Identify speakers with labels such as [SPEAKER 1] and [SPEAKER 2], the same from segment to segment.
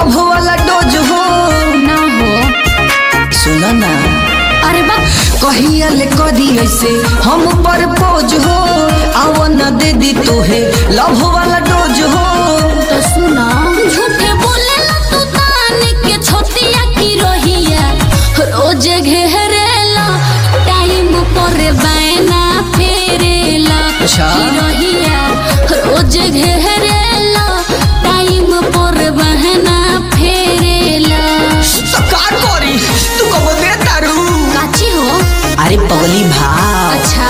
[SPEAKER 1] Love वाला dose हो
[SPEAKER 2] ना हो
[SPEAKER 1] सुना ना
[SPEAKER 2] अरे बा
[SPEAKER 1] कहिया ले करी ऐसे हम पर पोज हो आव न दे दी तोहे लव वाला डोज हो
[SPEAKER 2] तो सुना झूठे बोले ला तू तान के छोटिया की रोहिया रोज घेरेला टाइम पर बैना फेरेला
[SPEAKER 1] अच्छा।
[SPEAKER 2] की रोहिया रोज घेरेला टाइम पर बहना फेरेला
[SPEAKER 1] तो का करी तू कब दे तारू
[SPEAKER 2] काची हो
[SPEAKER 1] अरे पगली भाव
[SPEAKER 2] अच्छा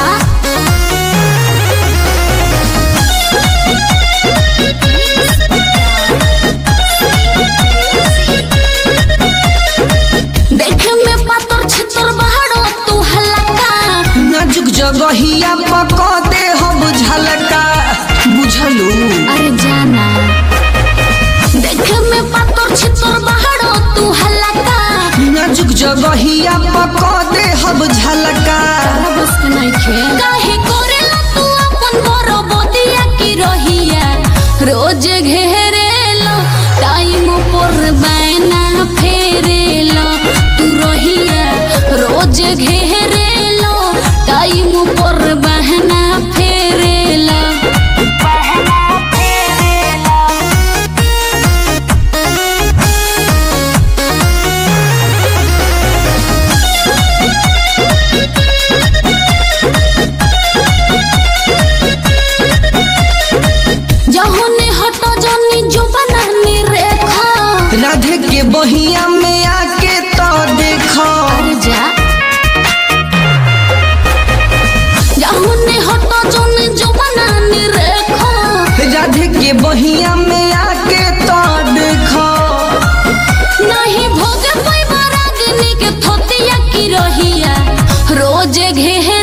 [SPEAKER 2] देखे में पातर छितर बहारो तू हलका
[SPEAKER 1] नाजुक जगहिया पका दे हम झलका बुझलू
[SPEAKER 2] अरे जाना देखे में पातर छितर बहारो तू हलका
[SPEAKER 1] नाजुक जगहिया पका दे हम झलका
[SPEAKER 2] बस नहीं खे काहे करेला तू अपन बरो बदिया की रहिया रोज घेरेला टाइम पर बैना फेरेला तू रहिया रोज घेरेला टाइम पर बहना फेरेला बहना फेरेला जहुने हटो जनी जो बनानी रेखा
[SPEAKER 1] राधे के बहिया में आके तो देखो
[SPEAKER 2] अरे जा जहुने हटो जनी जो बनानी रेखा
[SPEAKER 1] राधे के बहिया में आके तो देखो
[SPEAKER 2] नहीं भोगे पैबा रागनी के थोतिया की रहिया रोज घेहे